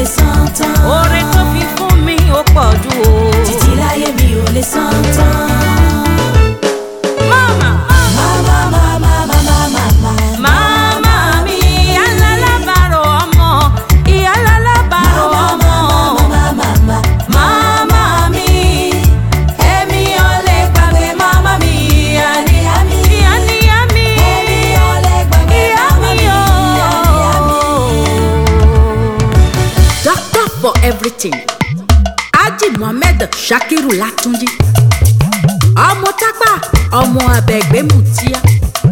lè san tán. oore tó fi fún mi ó pọ̀ jù o. títí láyé mi ò lè san tán. mama Mama, mama, mama, mama. mama mi ìyá lálábàárò ọmọ ìyá lálábàárò ọmọ. Mama, mama, mama mi èmi ò lè gbàgbé mama mi, ìyá ni ìyá mi. ìyá níyá mi. Èmi ò lè gbàgbé ìyá mama mi mi, o. ìyá ni ìyá mi. doctor for everything Haji Mohammed Shakiru Latunji ọmọ tápà ọmọ abẹgbẹmùtíà